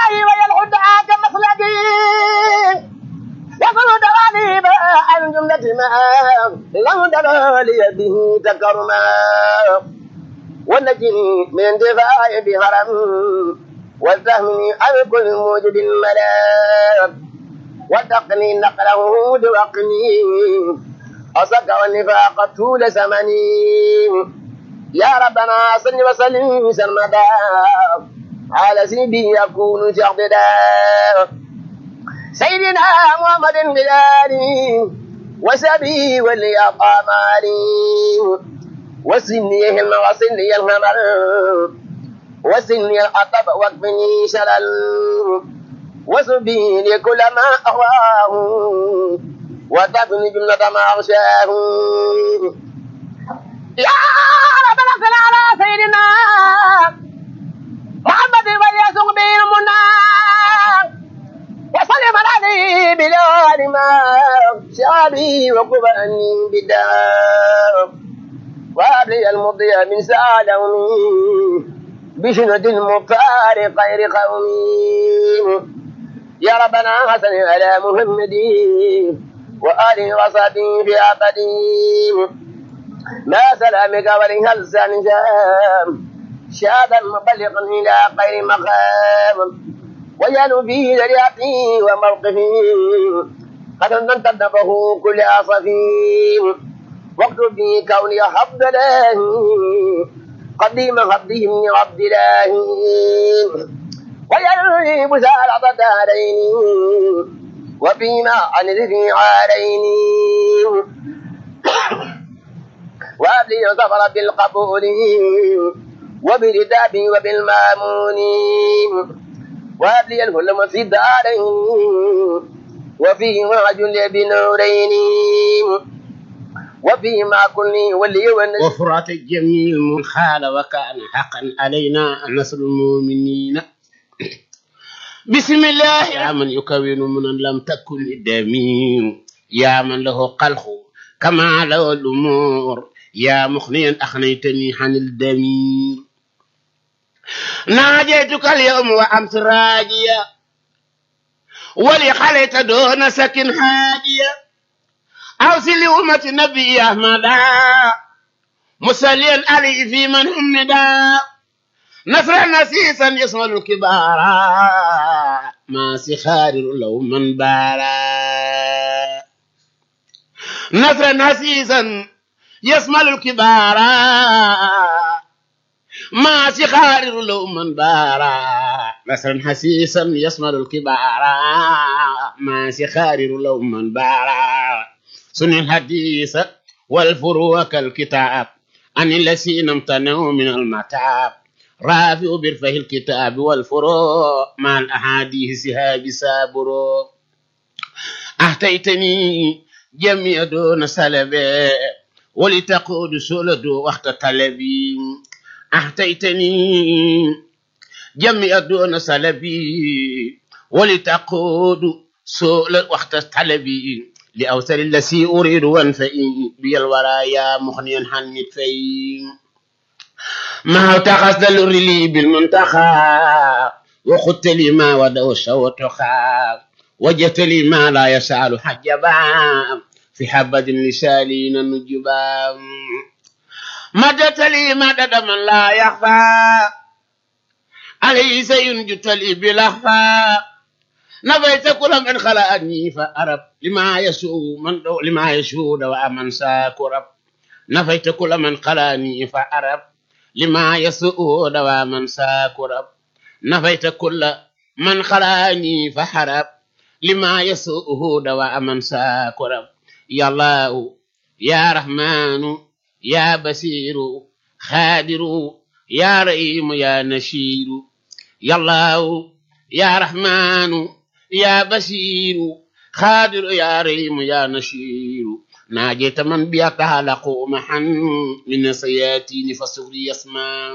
إلهي ويلعد دعاك مخلدي يقول دوالي عن جملة ما لم دلالي به تكرما ونجني من انتفاع بهرم والتهمني عن كل موجب ملام وتقني نقله دوقني أصك والنفاق طول زمني يا ربنا صل وسلم سرمدا على سيدي يكون شهددا سيدنا محمد بلالي وسبي ولي أقامالي وسنيه وسني الهمل وسني الحطب واكفني شلل وسبي لكل ما أهواه وتفني جملة ما أغشاه يا ربنا صل على سيدنا محمد وليسوق به المنى وسلم عليه بلال ما شابي وقبأني بالدار وابلي المضي من سالومي بشنة المختار خير قومي يا ربنا حسن على محمد وآله وصحبه في أبدي ما سلامك ولها لسان شام شادا مبلغا إلى خير مقام وجعلوا فيه ذريعتي وموقفي قد تنتبه كل عصفي واكتب في كوني عبد الله قديم عبدهم عبد الله ويلوي مسالة دارين وفيما عن ذكر عارين وابلي ظفر بالقبول وبالكتاب وبالمامون وابلي الهلم في الدارين وفيه رجل بنورين وفيما كل ولي ونسي وفرات الجميل من خال وكان حقا علينا نصر المؤمنين بسم الله يا من يكون من لم تكن الدمير يا من له قلق كما له الأمور يا مخنيا أخنيتني عن الدمير ناجيتك اليوم وأمس راجيا ولي خليت دون سكن حاجيا أوصل لأمة النبي أحمد مسليا علي في من همدا نصر نسيسا يصمد الكبار ما سخار لو من بارا نصر نسيسا يصمد الكبار ما سخار لو من بارا نصر حسيسا يصمد الكبار ما سخار لو من بارا سن الحديث والفروع كالكتاب عن الذين امتنعوا من المتاب رافع برفه الكتاب والفروع مع الأحاديث سهاب سابرو أهتيتني جميع دون سلبي ولتقود سولد وقت طلبي أهتيتني جميع دون سلبي ولتقود سولد وقت طلبي لأوصل الذي أريد وانفئي بي الورايا مخنيا عن نتفي ما تقصد الرلي بالمنتخى وخدت لي ما ودو شوتخا وجدت لي ما لا يسأل حجبا في حبة لسالين النجبا مدت لي مدد من لا يخفى عليه سينجت لي بلهفا نفيت كل من خلقني فأرب لما يسوء من دو لما يشهد ومن ساكرب نفيت كل من خلقني فأرب لما يسوء ومن ساكرب نفيت كل من خلقني فحرب لما يسوء ومن ساكرب يا الله يا رحمن يا بصير خادر يا رحيم يا نشير يا الله يا رحمن يا بشير خادر يا رحيم يا نشير ناجيت من بيتعلق محا من سياتين فسوري يسمع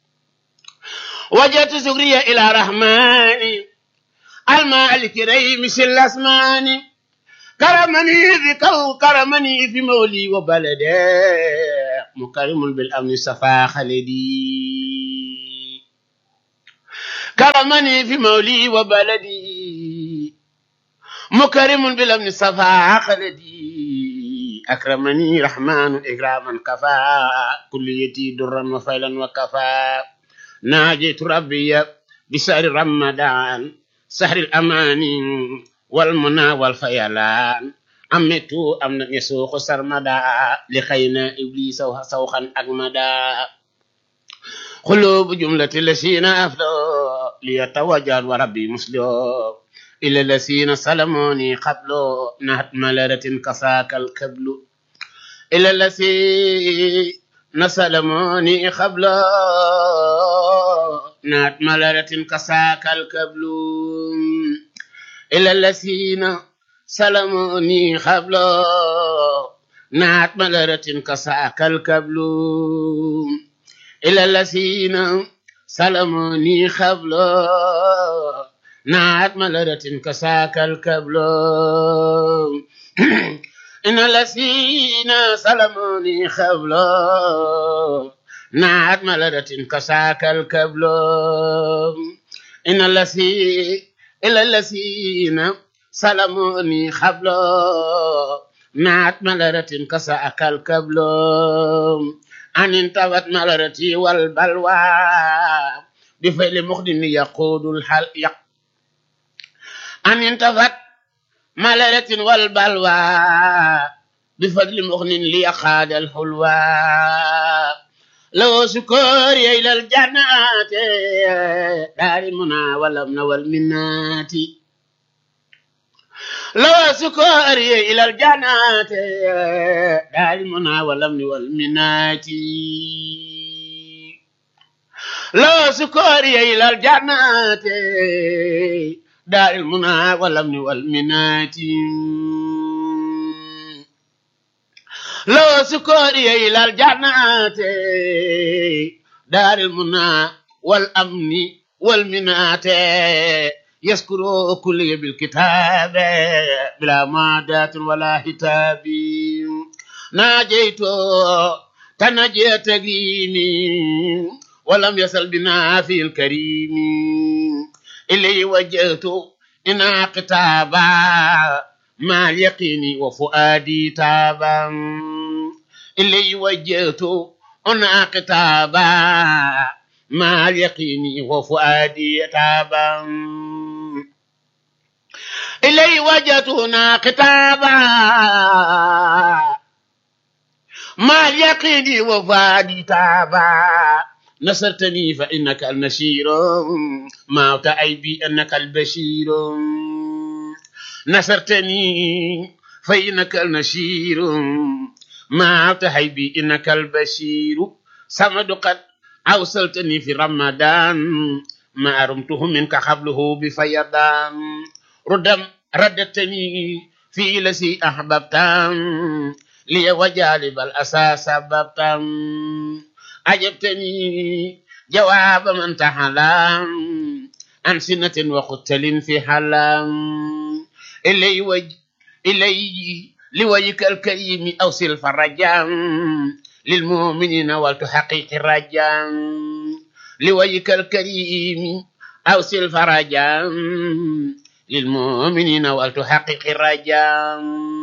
وجدت سوريا إلى رحمن المالك ريم الأسمان كرمني ذكر كرمني في مولي وبلدي مكرم بالأمن صفا خلدي كرمني في مولي وبلدي مكرم بالامن صفا خلدي اكرمني رحمن اكراما كفى كليتي درا وفيلا وكفى ناجيت ربي بسهر رمضان سهر الامان والمنى والفيلان أمت أمن يسوق سرمدا لخينا إبليس سوخا أجمدا قلوب جملة الذين أفلوا ليتوجه وربي مسلم إلى الذين سلموني قبل نهت ملرة كساك الكبل إلى الذين سلموني قبل نهت ملرة كساك الكبل إلى الذين سلموني قبل نهت ملرة كساك الكبل إلى الذين سلموني قبل نعت ملرة كساك الكبل إن الذين سلموني قبل نعت ملرة كساك الكبل إن الذين إلى الذين سلموني قبل نعت ملرة كساك الكبل أن انتوت ملرتي والبلوى بفعل مخدم يقود الحل يق أن انتفت ملرة والبلوى بفضل مغن ليقاد الحلوى لو سكور إلى الجنات دار المنى والأمن والمنات لو سكور إلى الجنات دار المنى والأمن والمنات لو سكوري إلى الجنات دار المنى والأمن والمنات لو سكوري إلى الجنات دار المنى والأمن والمنات يذكر كل بالكتاب بلا مادات ولا هتاب ناجيت تنجي تقيني ولم يسل بنا في الكريم إلي وجهت إنا كتابا مع اليقين وفؤادي تابا إلي وجهت إنا كتابا مع اليقين وفؤادي تابا إلي وجهت هنا كتابا مع اليقين وفؤادي تابا نصرتني فإنك النشير ما تعيبي أنك البشير نصرتني فإنك النشير ما تعيبي إنك البشير سمد قد أوصلتني في رمضان ما رمته منك قبله بفيضان ردم ردتني في لسي أحببت لي وجالب الأساس سببت عجبتني جواب من تحلم عن سنة وقتل في حلم إلي وج إلي لوجهك الكريم أوصل الفرجا للمؤمنين ولتحقق الرجا لوجهك الكريم أوصل الفرجا للمؤمنين ولتحقق الرجا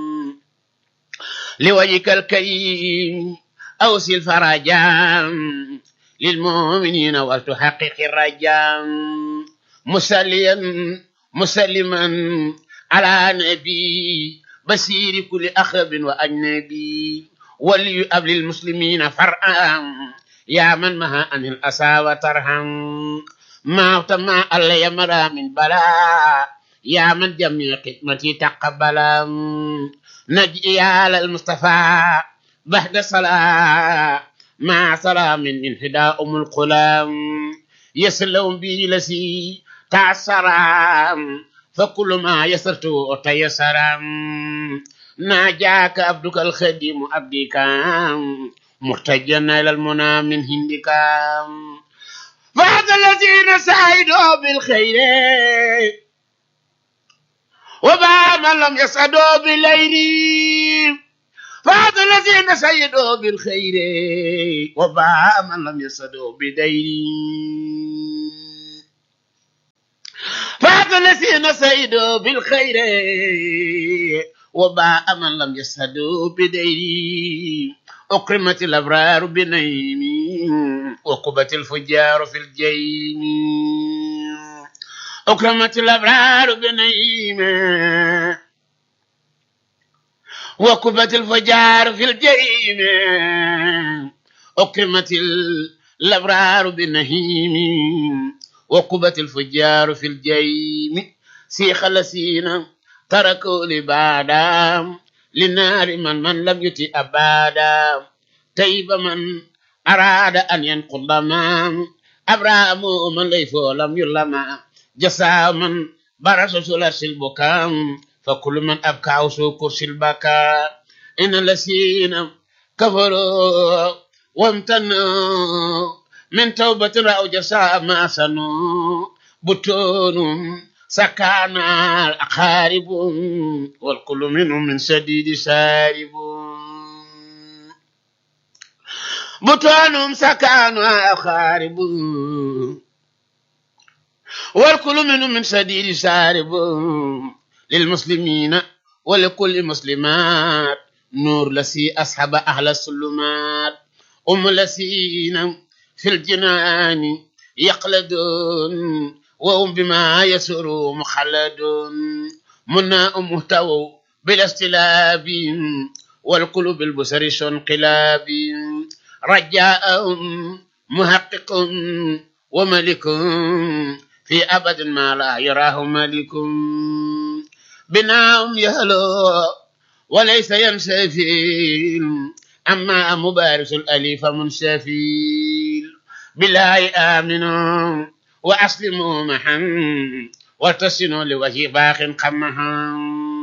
لوجهك الكريم أوصي الفرجا للمؤمنين ولتحقق الرجا مسليا مسلما على نبي بصير كل أخرب وأجنبي وليؤب للمسلمين فرعا يا من مها عن الأسى وترهم ما ما الله يمرى من بلاء يا من جميع خدمتي تقبل نجي على المصطفى بعد صلاة مع سلام انهداء أم القلام يسلم بي لسي تعسرا فكل ما يسرت تيسرا ناجاك عبدك الخديم عبدك محتجا إلى المنى من هندك فهذا الذين سعدوا بالخير وبعد من لم يسعدوا بالليل فهذا الذين سيدوا بالخير وباع من لم يسدوا بدين الذين سيدوا بالخير وباء من لم يسهدوا بدير أكرمت الأبرار بنيم وقبت الفجار في الجيم أكرمت الأبرار بنيم وكبت الفجار في الجحيم أكرمت الأبرار بنهيم وكبت الفجار في الجحيم سيخ الذين تركوا لبعدا لنار من من لم يتي أبدا تيب من أراد أن ينقض ما أبرام من ليف لم يلما جسا من برس سلس البكام فكل من أبكى وسو كرسي البكاء إن الذين كفروا وامتنوا من توبة رأوا جساء ما سنوا بطون سكان الأقارب والكل منهم من سديد سارب بطونهم سكان الأقارب والكل منهم من سديد سارب للمسلمين ولكل مسلمات نور لسي أصحاب أهل السلمات أم لسين في الجنان يقلدون وهم بما يسر مخلدون منا مهتووا بلا استلاب والقلوب البصر شنقلاب رجاءهم محقق وملك في أبد ما لا يراه ملك بناهم يهلو وليس ينسفيل أما مبارس الأليف منسفيل بالله آمنوا وأسلموا معا وارتسنوا لوجه باخ قمها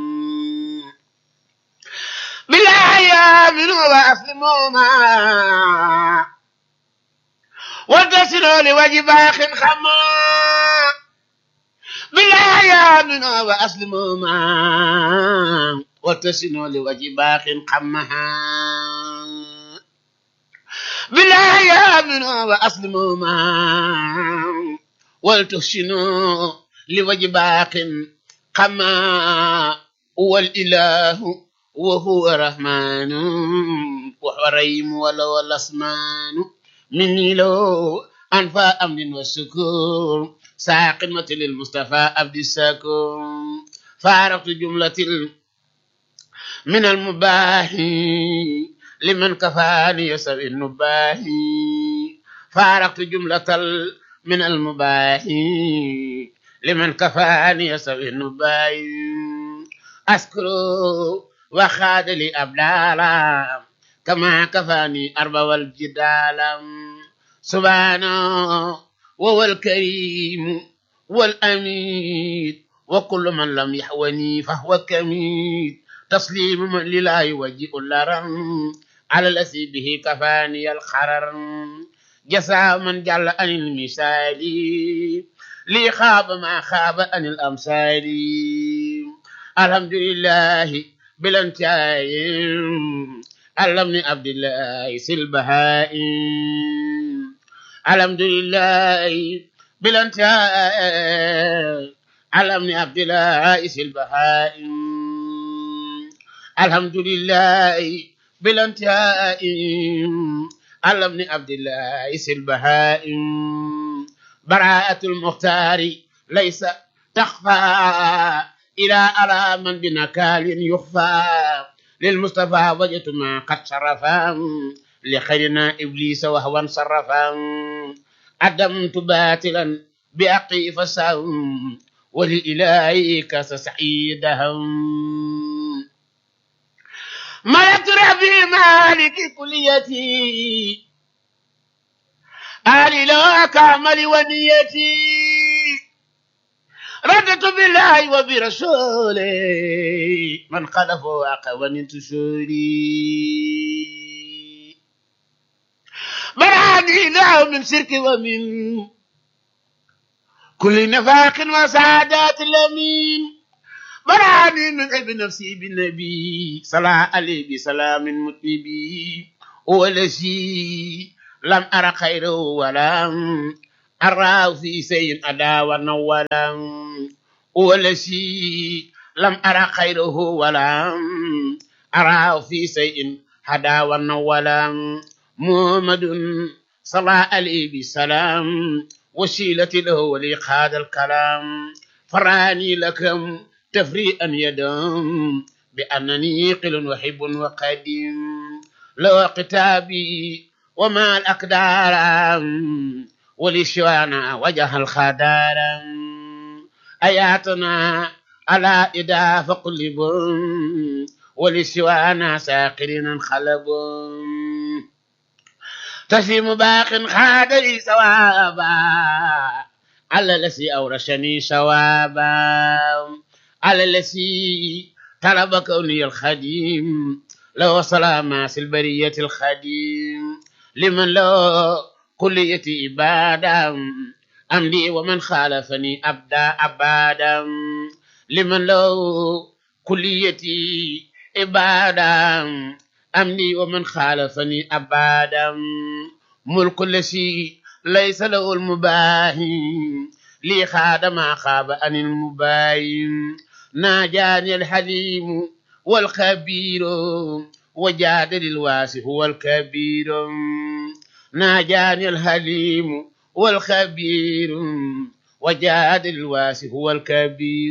بالله آمنوا وأسلموا معا وارتسنوا لوجه باخ قمها بالله آمنوا وأسلموا معا وارتسنوا لوجه باخ قمها بالله آمنوا وأسلموا معا ولتحسنوا لوجه باق قما هو الإله وهو الرحمن وهو الرحيم ولو الأسمان مني لو أنفى أمن والسكون ساقمة للمصطفى عبد السكون فارقت جملة من المباح لمن كفاني يسوي النباهي فارقت جملة من المباح لمن كفاني يسوي النباهي أذكر وخاد لي أبدالا كما كفاني أرب والجدال سبحانه وهو الكريم والأميد وكل من لم يحوني فهو كميد تسليم من لله يوجئ اللرم على الذي به كفاني الخرر جزاء من جل عن المثال لي خاب ما خاب عن الأمثال الحمد لله بلا انتهاء علمني عبد الله البهائم الحمد لله بلا انتهاء علمني عبد الله البهائم الحمد لله بلا انتهاء علمني عبد الله البهائم براءة المختار ليس تخفى إلى على من بنكال يخفى للمصطفى وجدت ما قد شرفا لخيرنا إبليس وهو انصرفا أدمت باطلا بأقي فسهم ولإلهي كاس سعيدهم ملكت ربي مالك كليتي آلي لا كامل ونيتي ردت بالله وبرسوله من خلف وعقب تسولي براني له من شرك ومن كل نفاق وسعادات الأمين براني من عب نفسي بالنبي صلى عليه بسلام متنبي هو الذي لم أرى خيره ولم أرى في شيء أدا ونولا والذي لم أرى خيره ولا أراه في شيء هدى ونولا محمد صلى عليه بسلام وسيلة له ولقاد الكلام فراني لكم تفريئا يدم بأنني قل وحب وقديم لو كتابي وما الأقدار ولشوانا وجه الخدار آياتنا على إدا فقلب ولسوانا ساقرين انخلب تسليم باق خاد لي ثوابا على الذي أورشني ثوابا على الذي طلب كوني الخديم لو سلامة البرية الخديم لمن له كلية إبادة أملي ومن خالفني أبدا أبدا لمن له كليتي إبادة أملي ومن خالفني أبدا ملك الذي ليس له المباهي لي خاد ما خاب عن المباين ناجاني الحليم والخبير وجادل الواسع هو الكبير ناجاني الحليم والخبير وجادل الواسع هو الكبير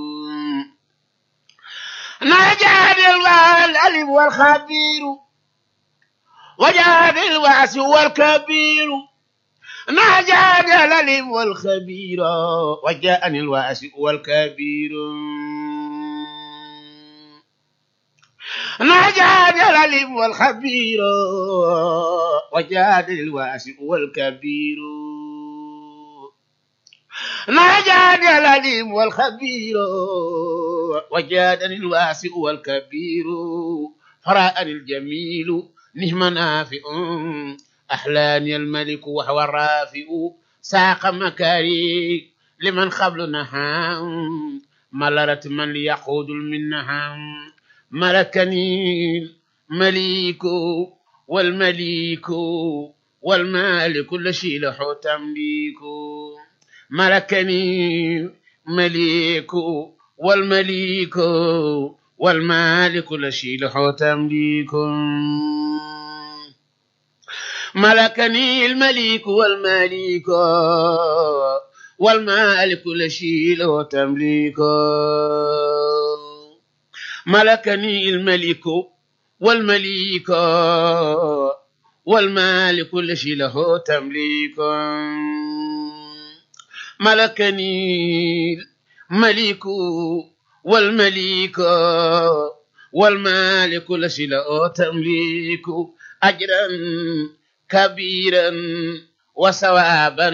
ناجاني العليم والخبير وجادل الواسع هو الكبير ناجاني العليم والخبير وجاءني الواسع والكبير ناجاني العليم والخبير وجادل الواسع والكبير ناجاني العليم والخبير وجادني الواسع والكبير فرأني الجميل نهم نافئ أحلاني الملك وهو الرافئ ساق مكاري لمن قبل نهام ملرت من ليقود المنها ملكني المليك والمليك والمالك كل شيء له تمليك ملكني مليك والمليك والمالك كل شيء له تمليك ملكني الملك والمليك والمالك كل شيء له تمليك ملكني الملك والمليك والمالك كل شيء له تمليك ملكني الملك والمليك والمالك كل شيء له تمليك أجرا كبيرا وثوابا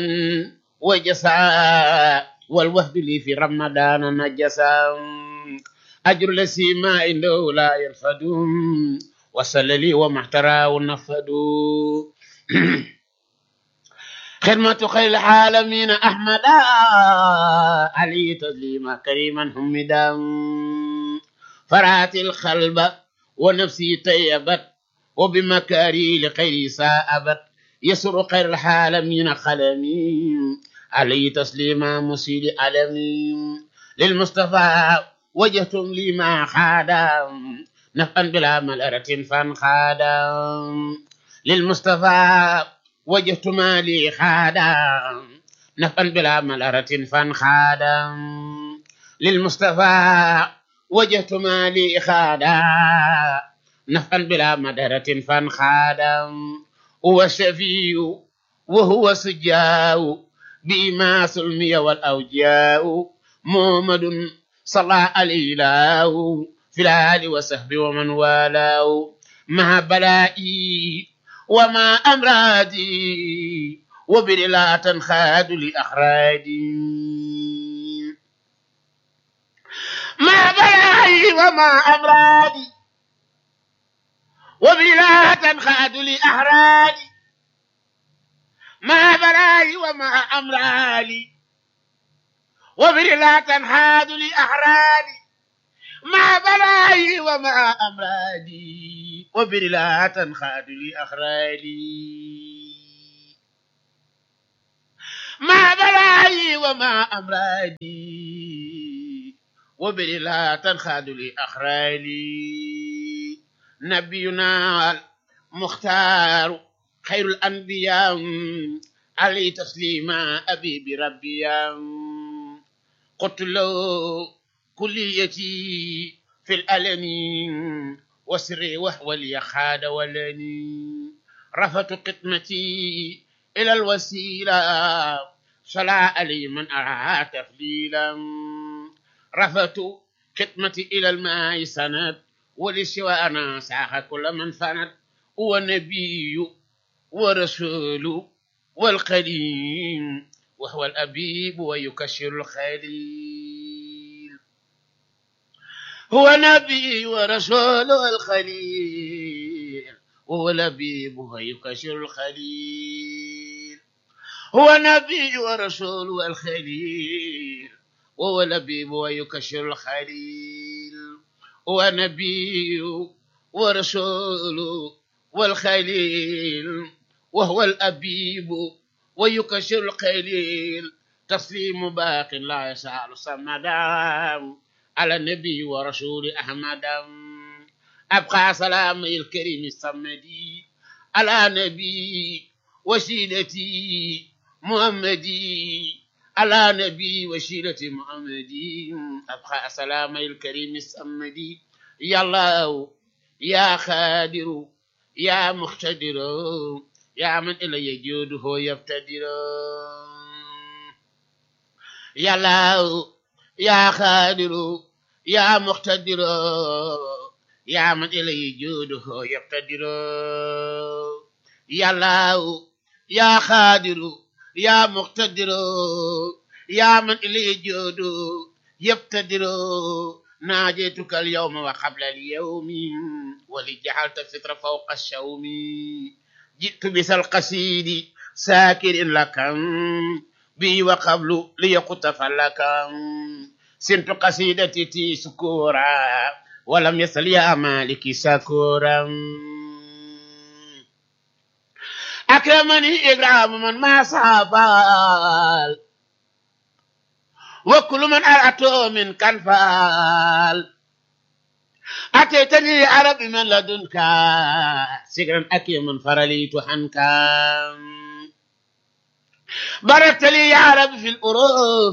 وجزاء والوهد لي في رمضان نجسا أجر الذي ما عنده لا يرفد وصل لي وما احتراه نفد خدمة خير العالمين أحمد علي تسليما كريما حمدا فرات القلب ونفسي طيبت وبمكاري لخير ساءبت يسر خير العالمين قلمي علي تسليما مسيل علمي للمصطفى وجهتم لي ما خادم نفعا بلا ملأرة فانخادم للمصطفى وجهت ما لي خادم نفعا بلا ملأرة فانخادم للمصطفى وجهت ما لي خادم نفعا بلا مدرة فانخادم هو الشفيع وهو سجاو بما سلمي والأوجاء محمد صلى عليه الله في الآل وصحبه ومن والاه مع بلائي وما أمراضي وبر لا تنخاد لأخرادي ما بلائي وما أمراضي وبلا تنخاد لأحرادي ما بلاي وما أمرالي وبلا تنحاد لأحرادي ما بلاي وما أمرادي وبلا تنخاد لأخرادي ما بلاي وما أمرادي وبل لا تنخاد لأخرالي نبينا المختار خير الأنبياء عليه تسليما أبي بربي قلت له كليتي في الألم وسري وهو لي خاد ولني رفعت قطمتي إلى الوسيلة صلى علي من أرعى تفليلا رفعت قطمتي إلى الماء سند ولسوى أنا ساخ كل من فند ونبي ورسول والقديم وهو الأبيب ويكشر الخليل هو نبي ورسول والخليل وهو الأبيب ويكشر الخليل هو نبي ورسول والخليل وهو الأبيب ويكشر الخليل هو نبي ورسول والخليل وهو الأبيب ويكشر القليل تسليم باق لا يسأل صمدا على النبي ورسول أحمد أبقى سلام الكريم الصمدي على نبي وسيلتي محمدي على نبي وسيلتي محمدي أبقى سلام الكريم الصمدي يا الله يا خادر يا مقتدر يا من إلي جوده يبتدر يا الله يا خادر يا مقتدر يا من إلي جوده يبتدر يا الله يا خادر يا مقتدر يا من إلي جوده يبتدر ناجيتك اليوم وقبل اليوم ولجعلت الفطر فوق الشوم جئت بس القصيد ساكر لك بي وقبل ليقطف لك سنت قصيدتي تي سكورا ولم يصل يا مالك سكورا أكرمني إكرام من ما صابال وكل من أرأته من كان فال أتيتني عربي من لدنك سكرا أكي من فرليت عنك باركت لي يا رب في الأروف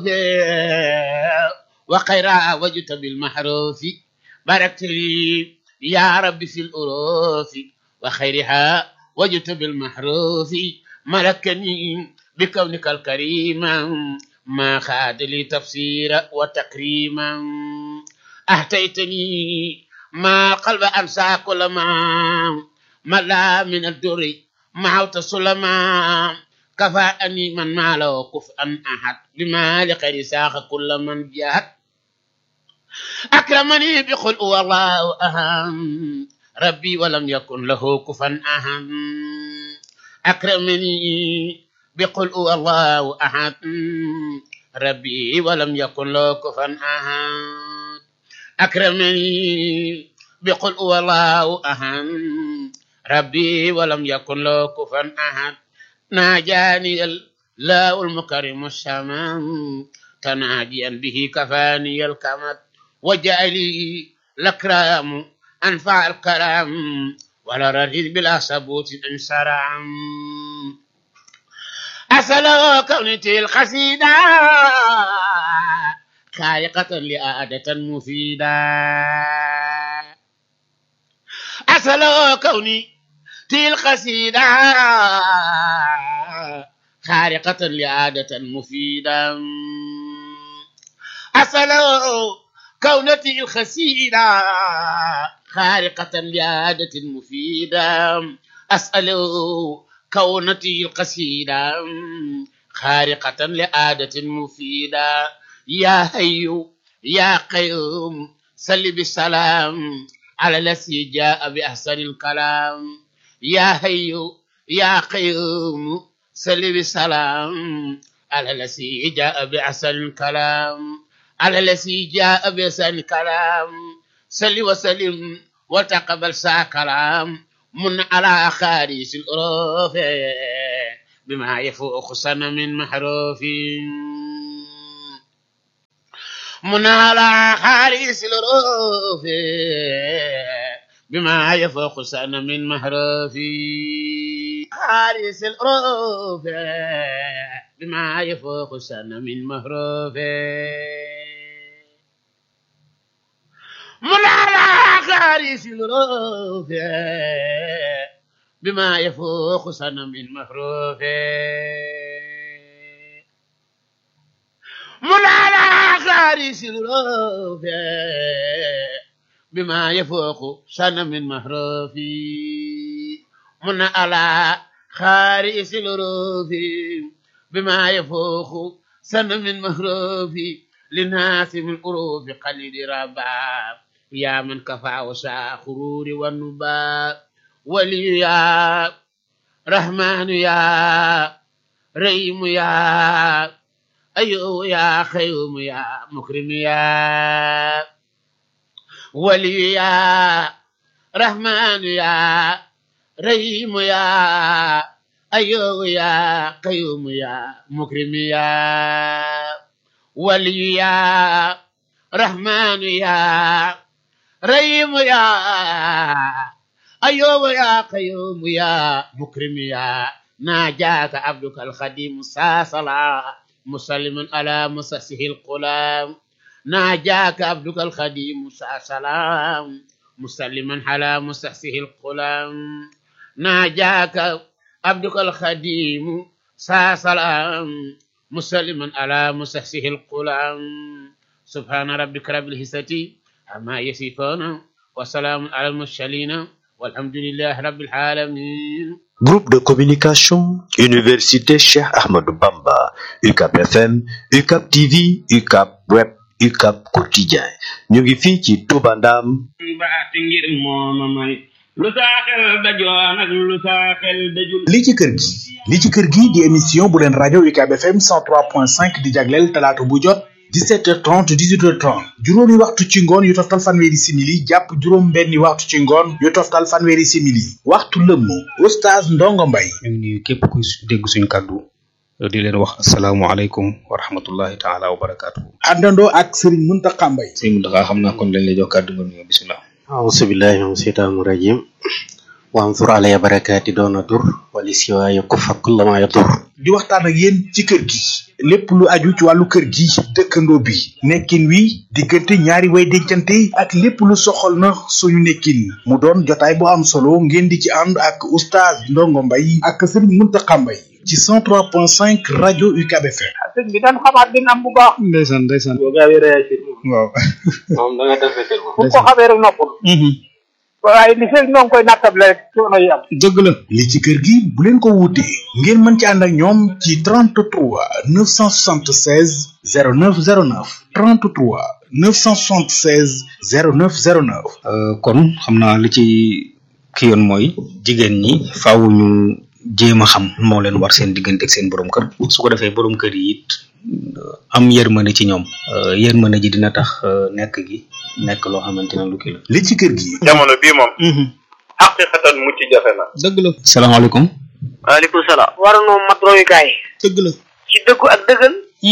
وخيرا وجدت بالمحروف باركت لي يا رب في الأروف وخيرها وجدت بالمحروف ملكني بكونك الكريم ما خاد لي تفسيرا وتكريما أهتيتني ما قلب أنسى كل ما ملا من الدر معوت سلما كفاءني من ما له كفءا أحد بما لغير ساق كل من جاهد أكرمني بقل والله أهم ربي ولم يكن له كفا أهم أكرمني بقل الله أحد ربي ولم يكن له كفا أحد أكرمني بقل الله أحد ربي ولم يكن له كفا أحد ناجاني الله المكرم السماء تناجيا به كفاني الكمد وجعلي الأكرام أنفع الكرام ولا رديد بلا ثبوت انسرع أسأل كونتي القصيدة خالقة لآدة مفيدة أسأل كوني تلك قصيدة خارقة لعادة مفيدة أسأل كونتي الخسيدة خارقة لعادة مفيدة أسأل كونتي القصيدة خارقة لعادة مفيدة يا هيو يا قيوم سل بالسلام على الذي جاء بأحسن الكلام يا هيو يا قيوم سل بالسلام على الذي جاء بأحسن الكلام على الذي جاء بأحسن الكلام سل وسلم وتقبل سا كلام من على خارج الأروف بما يفوق سنة من محروف منال حارس الروف بما يفوق سن من مهروفي حارس الروف بما يفوق سن من مهروفي منال حارس الروف بما يفوق سن من مهروفي منال حارس الروف بما يفوق سن من مهروفي من على خارس الروف بما يفوق سن من مهروفي للناس من قروف قليل ربا يا من كفى وسع خرور والنباء ولي يا رحمن يا رحيم يا أيو يا خيوم يا مكرم يا ولي يا رحمن يا رحيم يا أيو يا قيوم يا مكرم يا ولي يا رحمن يا رحيم يا أيوب يا قيوم يا مكرم يا ناجاك عبدك الخديم ساسلا مسلم على مسسه القلام ناجاك عبدك الخديم ساسلا مسلما على مسسه القلام ناجاك عبدك الخديم ساسلا مسلما على مسسه القلام سبحان ربك رب العزة عما يصفون وسلام على المرسلين والحمد لله رب العالمين Groupe de communication, Université Cheikh Ahmadou Bamba, UCAP FM, UCAP TV, UCAP Web, UCAP Quotidien. ñu ngi fii ci Touba Ndam. baati ngir mooma may lu saa xel dajoon ak lu saa xel dajul li ci kër gi li ci kër gi di émission bu leen rajo UCAB FM 103.5 di jagleel talaata bu jot 17h30 18h30 juróomi waxtu ci ngoon yu toftal fanweeri simili jàpp juróom benni waxtu ci ngoon yu toftal fanweeri simili waxtu lëmm oustaz Ndongo Mbay ñu ngi nuyu képp ku dégg suñu kàddu di leen wax asalaamualeykum wa rahmatullahi taala wa barakaatu. àndandoo ak Serigne Mountakha Mbay sëñ Mountakha xam naa kon lañ lay jox kàddu nga nuyoo bisimilah. أعوذ بالله من الشيطان الرجيم وانظر علي بركاتي دون ضر ولسواي يكف كل ما يضر di waxtaan ak yéen ci kër gi lépp lu aju ci wàllu kër gi dëkkandoo bi nekkin wi diggante ñaari way dencante ak lépp lu soxal na suñu nekkin mu doon jotaay bu am solo ngeen di ci ànd ak oustaz Ndongo Mbay ak Serigne Mountakha Mbay ci 103.5 rajo UCAB FM sëñ bi dañ xamaat din am bu baax ndeysaan ndeysaan boo gaawee réagir waaw. moom da nga defee teel bu ko xamee rek noppul waaye li fekk ñoo ngi koy nattable rek coono yi am dëgg la. li ci kër gi bu leen ko wuutee ngeen mën ci ànd ak ñoom ci 33 976 0909 33 976 0909 kon xam naa li ci ki yoon mooy jigéen ñi faaw ñu jéem a xam moo leen war seen diggante ak seen borom kër su ko defee borom kër yi it am yërmande ci ñoom yërmande ji dina tax nekk gi nekk loo xamante ne lu kii la. li ci kër gi jamono bii moom xaqiqatan mucc jafe na dëgg la. salaamaaleykum. waaleykum salaam war noo mat royukaay dëgg la. ci dëggu ak dëggal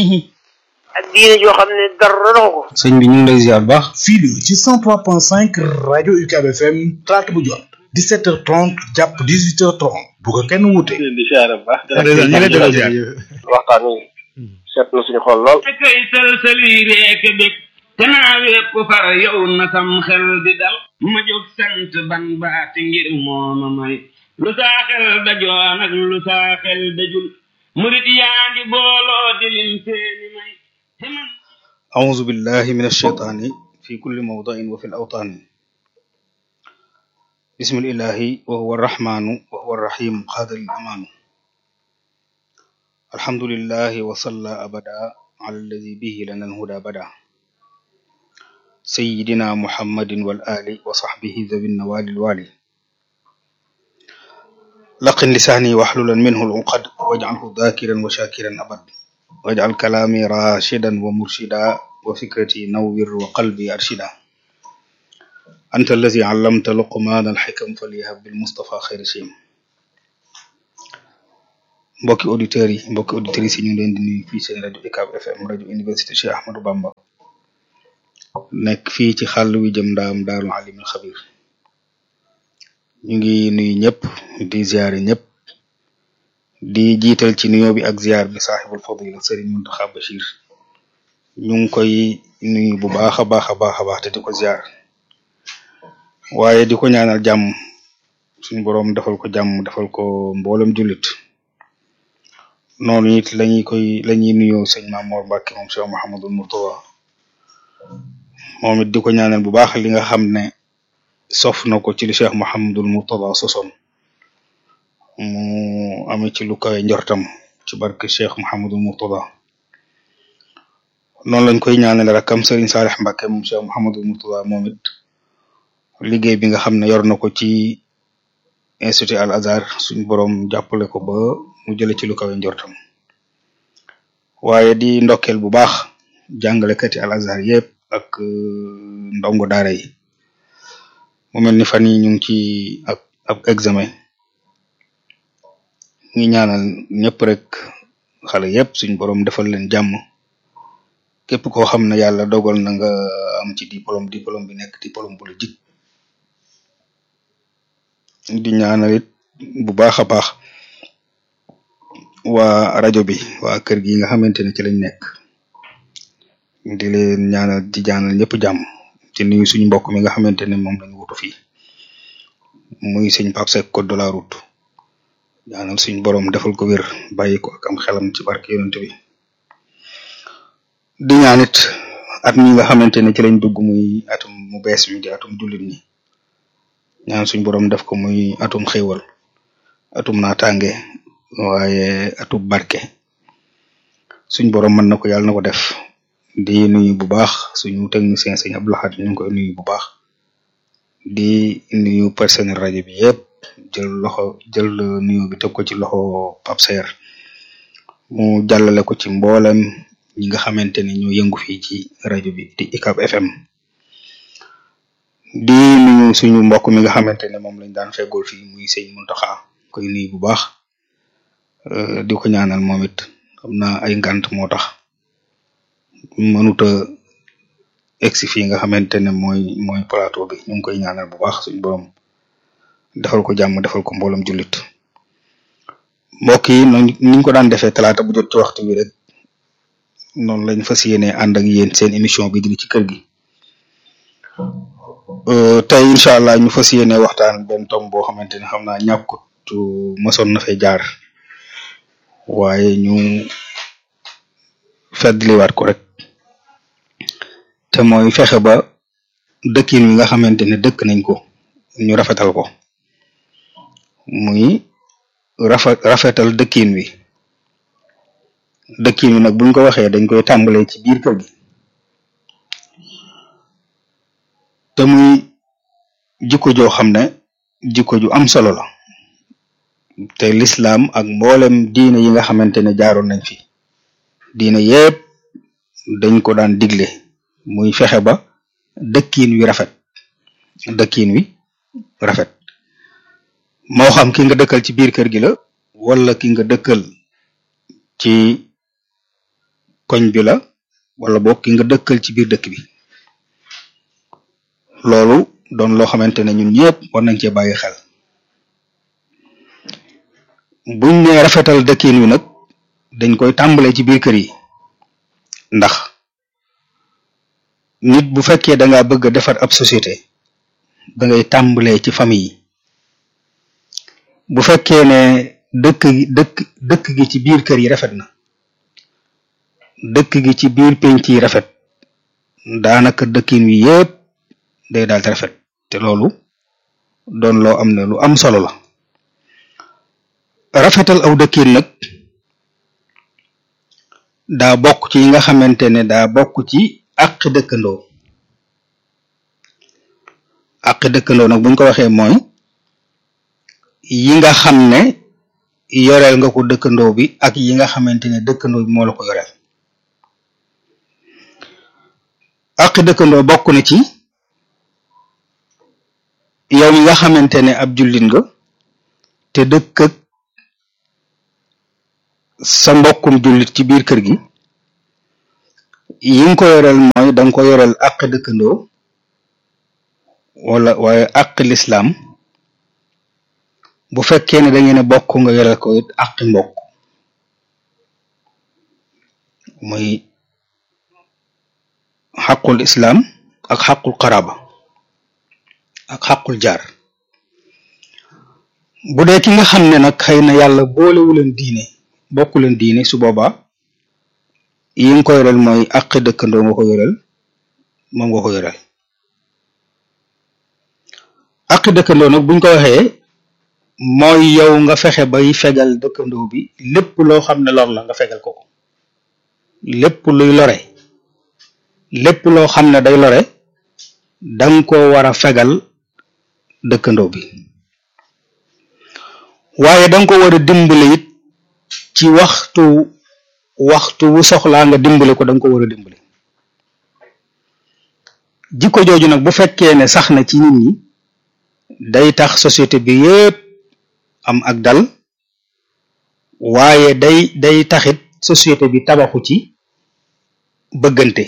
ak diine joo xam ne dara doxu ko sëñ bi ñu ngi lay ziar bu baax. fii la ci 103.5 rajo UCAB FM talaata bu jot 17h30 jàpp 18h30 bu ko kenn wuute. di siyaare bu baax ndeysaan ñu ngi lay delloo ziar. waxtaan wi seet na suñu xol lool te koy sëlsëli reek bég te naa wépp far yow na sam xel di dal ma jóg sant ban baati ngir mooma may lu saa xel dajoon ak lu saa xel dajul murit yaa ngi booloo di lim seeni may te man أعوذ بالله من الشيطان في كل موضع وفي الأوطان بسم الإله وهو الرحمن وهو الرحيم قاد الأمان الحمد لله وصلى أبدا على الذي به لنا الهدى بدا سيدنا محمد والآل وصحبه ذوي النوال الوالي لقن لساني واحللا منه العقد واجعله ذاكرا وشاكرا أبد واجعل كلامي راشدا ومرشدا وفكرتي نور وقلبي أرشدا أنت الذي علمت لقمان الحكم فليهب بالمصطفى خير شيم mbokki auditeurs yi mbokki auditrices yi ñu ngi leen di nuyu fii seen rajo UCAB FM rajo université Cheikh Ahmadou Bamba nekk fii ci xàll wi jëm ndaam daarul alimul xabir ñu ngi nuyu ñëpp di ziare ñëpp di jiital ci nuyoo bi ak ziar bi saaxibul fadila Serigne Mountakha Bachir ñu ngi koy nuyu bu baax a baax a baax a baax te di ko ziar waaye di ko ñaanal jàmm suñu boroom defal ko jàmm defal ko mboolem jullit noonu it lañuy koy lañuy nuyoo sëñ Mamour Mbacke moom Cheikh Mouhamadul Mourtada moom it di ko ñaanal bu baax li nga xam ne sof na ko ci li Cheikh Mouhamadul Mourtada sosoon mu ame ci lu kawe njortam ci barke Cheikh Mouhamadul Mourtada noonu lañ koy ñaanal rakam Serigne Salih Mbacke moom Cheikh Mouhamadul Mourtada moom it liggéey bi nga xam ne yor na ko ci institut Al Azhar suñu borom jàppale ko ba mu jële ci lu kawe njortam waaye di ndokkeel bu baax jàngalekati Al Azhar yëpp ak ndongo daara yi mu mel ni fan yi ñu ngi ci ak ab examen ngi ñaanal ñëpp rek xale yëpp suñu borom defal leen jàmm képp koo xam ne yàlla dogal na nga am ci diplôme diplôme bi nekk diplôme bu la jik di ñaanal it bu baax a baax waa rajo bi waa kër gi nga xamante ne ci lañ nekk di leen ñaanal di ñaanal ñëpp jàmm ci nuyu suñu mbokk mi nga xamante ne moom lañu wutu fii muy sëñ Pape Seck code de la route ñaanal suñu borom defal ko wér bàyyi ko ak am xelam ci barke yonent bi di ñaanit at mi nga xamante ne ci lañ dugg muy atum mu bees mi di atum jullit ñi ñaan suñ borom def ko muy atum xéewal atum naataange waaye atum barke suñ borom mën na ko yàlla na ko def di nuyu bu baax suñu technicien sëñ Abdou Lahad ñu ngi koy nuyu bu baax di nuyu personnel rajo bi yëpp jël loxo jël nuyu bi teg ko ci loxo Pape Saer mu jàllale ko ci mboolem ñi nga xamante ne ñoo yëngu fii ci rajo bi di ICAP FM di nuyu suñu mbokk mi nga xamante ne moom lañ daan feggool fii muy sëñ Muntaxa koy nuyu bu baax di ko ñaanal moom it xam naa ay ngant moo tax mënuta egsi fii nga xamante ne mooy mooy plateau bi ñu ngi koy ñaanal bu baax suñu borom defal ko jàmm defal ko mbooloom jullit mbokk yi noonu niñ ko daan defee talaata bu jot ci waxtu bi rek noonu lañ fas yéene ànd ak yéen seen émission bi di ci kër gi tey incha allah ñu fas yéene waxtaan benn tom boo xamante ne xam naa ñàkkut mosoon na fay jaar waaye ñu feddliwaat ko rek te mooy fexe ba dëkkin wi nga xamante ne dëkk nañ ko ñu rafetal ko muy rafet rafetal dëkkin wi dëkkin wi nag buñ ko waxee dañ koy tàmbalee ci biir kër gi te muy jikko joo xam ne jikko ju am solo la te lislaam ak mboolem diine yi nga xamante ne jaaroon nañ fi diine yépp dañ ko daan digle muy fexe ba dëkkiin wi rafet dëkkiin wi rafet moo xam ki nga dëkkal ci biir kër gi la wala ki nga dëkkal ci koñ bi la wala boog ki nga dëkkal ci biir dëkk bi loolu doon loo xamante ne ñun ñëpp war nañ cee bàyyi xel buñ ne rafetal dëkkiin wi nag dañ koy tàmbalee ci biir kër yi ndax nit bu fekkee da ngaa bëgg a defar ab société da ngay tàmbalee ci famille yi bu fekkee ne dëkk gi dëkk dëkk gi ci biir kër yi rafet na dëkk gi ci biir penc yi rafet daanaka dëkkin wi yépp day daal di rafet te loolu doon loo am ne lu am solo la rafetal aw dëkkin nag daa bokk ci yi nga xamante ne daa bokk ci àq dëkkandoo àq dëkkandoo nag buñ ko waxee mooy yi nga xam ne yoreel nga ko dëkkandoo bi ak yi nga xamante ne dëkkandoo bi moo la ko yoreel àq dëkkandoo bokk na ci yow mi nga xamante ne ab jullit nga te dëkk ak sa mbokkum jullit ci biir kër gi yi nga ko yoreel mooy da nga ko yoreel àq dëkkandoo wala waaye àq lislaam bu fekkee ne da ngeen a bokk nga yoreel ko it àqi mbokk muy xaqul islaam ak xaqul qaraba ak xaqul jaar bu dee ki nga xam ne nag xëy na yàlla boolewu leen diine bokku leen diine su boobaa yi nga ko yoreel mooy àqi dëkkandoo nga ko yoreel moom nga ko yoreel àqi dëkkandoo nag buñ ko waxee mooy yow nga fexe bay fegal dëkkandoo bi lépp loo xam ne lor la nga fegal ko ko lépp luy lore lépp loo xam ne day lore danga ko war a fegal dëkkandoo bi waaye danga ko war a dimbale it ci waxtu waxtu wu soxlaa nga dimbale ko danga ko war a dimbale jikko jooju nag bu fekkee ne sax na ci nit ñi day tax société bi yépp am ak dal waaye day day taxit société bi tabaxu ci bëggante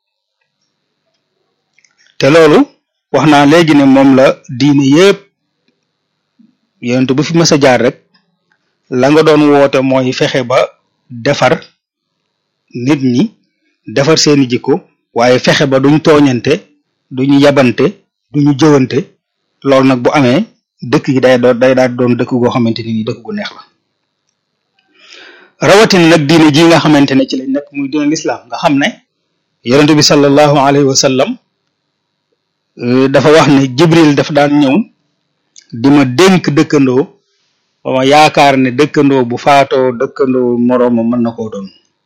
te loolu wax naa léegi ne moom la diine yépp yonent bu fi mës a jaar rek la nga doon woote mooy fexe ba defar nit ñi defar seeni jikko waaye fexe ba duñ tooñante duñu yabante duñu jëwante loolu nag bu amee dëkk yi day doon day daal doon dëkk goo xamante ni nii dëkk gu neex la rawatina nag diine ji nga xamante ne ci lañ nekk muy diine lislaam nga xam ne yonent bi sallallahu alayhi wa sallam dafa wax ne jibril dafa daan ñëw di ma dénk dëkkandoo ba ma yaakaar ne dëkkandoo bu faatoo dëkkandoo morooma mën na koo doon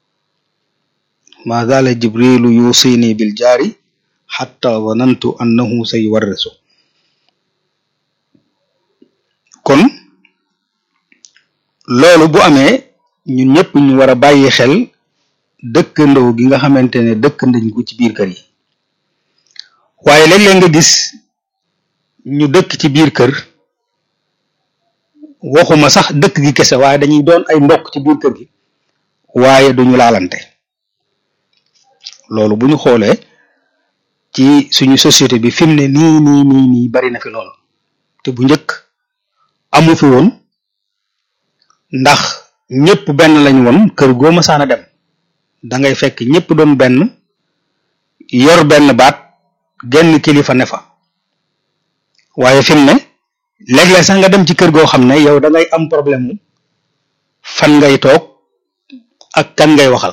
ma zaala jibrilu yusini bil jaari xatta zanantu annahu say warresu kon loolu bu amee ñun ñëpp ñu war a bàyyi xel dëkkandoo gi nga xamante ne dëkk nañ ko ci biir kër yi waaye léeg-léeg nga gis ñu dëkk ci biir kër waxuma sax dëkk gi kese waaye dañuy doon ay mbokk ci biir kër gi waaye duñu laalante loolu bu ñu xoolee ci suñu société bi fi mu ne nii nii nii nii bari na fi lool te bu njëkk amu fi woon ndax ñëpp benn lañ woon kër goo masaan a dem da ngay fekk ñëpp doon benn yor benn baat genn kilifa ne fa waaye fi mu ne léeg-léeg sax nga dem ci kër goo xam ne yow da ngay am problème mu fan ngay toog ak kan ngay waxal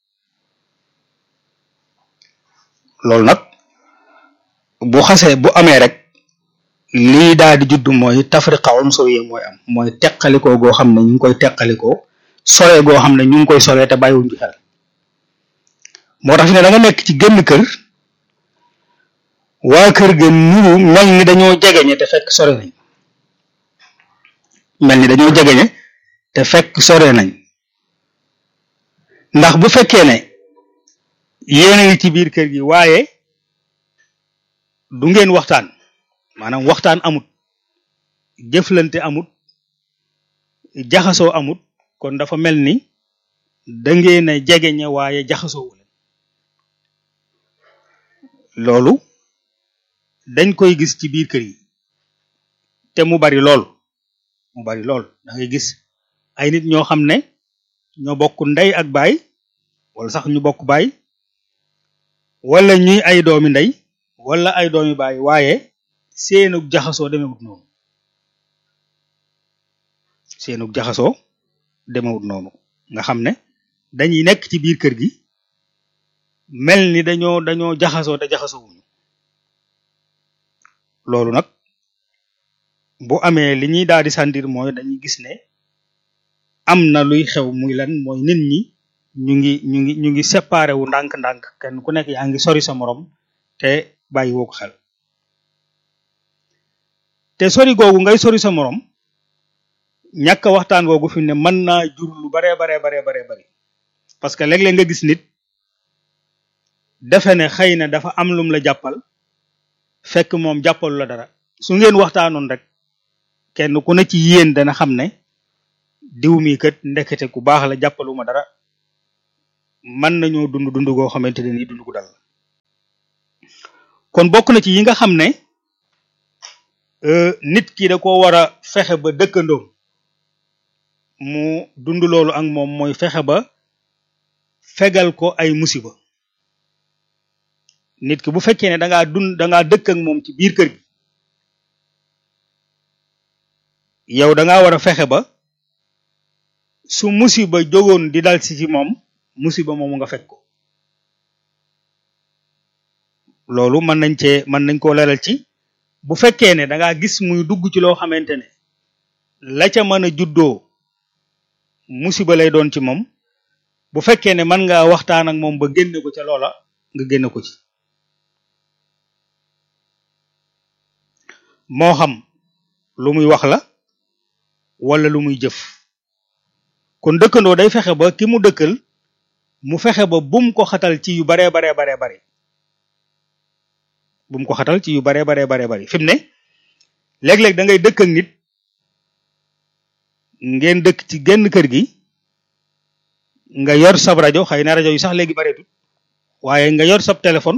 loolu nag bu xasee bu amee rek lii daal di judd mooy tafriqa unsuriya mooy am mooy teqalikoo goo xam ne ñu ngi koy teqalikoo sore goo xam ne ñu ngi koy sore te bàyyiwuñ ci xel moo tax fi ne da nga nekk ci génn kër waa kër ga nuru mel ni dañoo jegeñe te fekk sore nañ mel ni dañoo jegeñe te fekk sore nañ ndax bu fekkee ne yéen a ngi ci biir kër gi waaye du ngeen waxtaan maanaam waxtaan amut jëflante amut jaxasoo amut kon dafa mel ni da ngeen a jegeñe waaye jaxasoo wu leen loolu dañ koy gis ci biir kër yi te mu bari lool mu bari lool da ngay gis ay nit ñoo xam ne ñoo bokk ndey ak baay wala sax ñu bokk baay wala ñuy ay doomi ndey wala ay doomi baay waaye seenug jaxasoo demewut noonu seenug jaxasoo demewut noonu nga xam ne dañuy nekk ci biir kër gi mel ni dañoo dañoo jaxasoo te jaxasoo wuñu loolu nag bu amee li ñuy daal di sentir mooy dañuy gis ne am na luy xew muy lan mooy nit ñi ñu ngi ñu ngi ñu ngi séparé wu ndànk-ndànk kenn ku nekk yaa ngi sori sa morom te bàyyi woo ko xel te sori googu ngay sori sa morom ñàkk waxtaan googu fi ne mën naa jur lu baree baree baree baree bari parce que léeg-léeg nga gis nit defe ne xëy na dafa am lum la jàppal fekk moom jàppalu la dara su ngeen waxtaanoon rek kenn ku ne ci yéen dana xam ne diw mi kat ndekete ku baax la jàppaluma dara mën nañoo dund dund goo xamante ne nii dund gu dal kon bokk na ci yi nga xam ne nit ki da ko war a fexe ba dëkkandoom mu dund loolu ak moom mooy fexe ba fegal ko ay musiba nit ki bu fekkee ne da ngaa dund da ngaa dëkk ak moom ci biir kër gi yow da ngaa war a fexe ba su musiba jógoon di dal si ci moom musiba moomu nga fekk ko loolu mën nañ cee mën nañ koo leeral ci bu fekkee ne da ngaa gis muy dugg ci loo xamante ne la ca mën a juddoo musiba lay doon ci moom bu fekkee ne mën ngaa waxtaan ak moom ba génne ko ca loola nga génne ko ci moo xam lu muy wax la wala lu muy jëf kon dëkkandoo day fexe ba ki mu dëkkal mu fexe ba bum ko xatal ci yu baree baree baree bare bum ko xatal ci yu baree baree baree bari fi mu ne léeg-léeg da ngay dëkk ak nit ngeen dëkk ci genn kër gi nga yor sab rajo xëy na rajo yi sax léegi bareetut waaye nga yor sab téléphone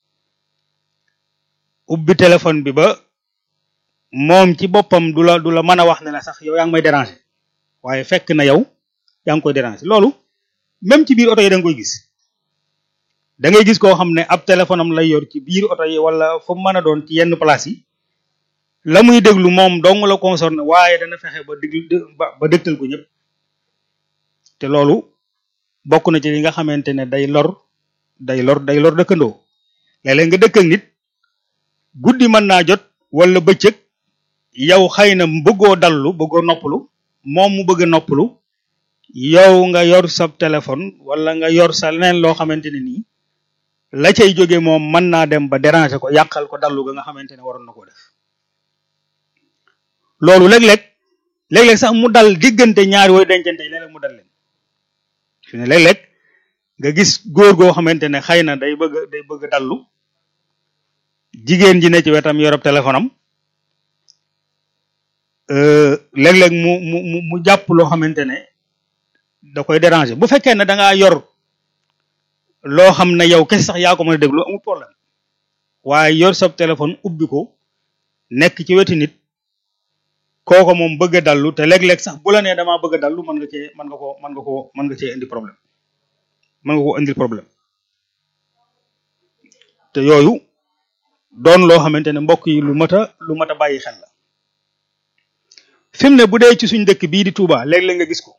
ubbi téléphone bi ba moom ci boppam du la du la mën a wax ne la sax yow yaa ngi may déranger waaye fekk na yow yaa ngi koy déranger loolu même ci biir oto yi da nga koy gis da ngay gis koo xam ne ab téléphone am lay yor ci biir oto yi wala fu mu mën a doon ci yenn place yi la muy déglu moom dong la concerné waaye dana fexe ba déglu ba ba dégtal ko ñëpp te loolu bokk na ci li nga xamante ne day lor day lor day lor dëkkandoo léeg-léeg nga dëkk ak nit guddi mën naa jot wala bëccëg yow xëy na bëggoo dallu bëggoo noppalu moom mu bëgg a noppalu yow nga yor sa téléphone wala nga yor sa leneen loo xamante ne nii la cay jóge moom mën naa dem ba déranger ko yàqal ko dallu ga nga xamante ne waroon na ko def loolu léeg-léeg léeg-léeg sax mu dal diggante ñaari wooy dencante yi léeg-léeg mu dal leen fi ne léeg-léeg nga gis góor goo xamante ne xëy na day bëgg day bëgg dallu jigéen ji ne ci wetam yorob téléphone am léeg-léeg mu mu mu mu jàpp loo xamante ne da koy déranger bu fekkee ne da ngaa yor loo xam ne yow kese sax yaa ko mën a déglu amul problème waaye yor sa téléphone ubbi ko nekk ci wetu nit kooko moom bëgg a dallu te léeg-léeg sax bu la nee damaa bëgg a dallu mën nga cee mën nga ko mën nga ko mën nga cee indi problème mën nga ko indil problème te yooyu doon loo xamante ne mbokk yi lu mat a lu mat a bàyyi xel la fi mu ne bu dee ci suñ dëkk bii di Touba léeg-léeg nga gis ko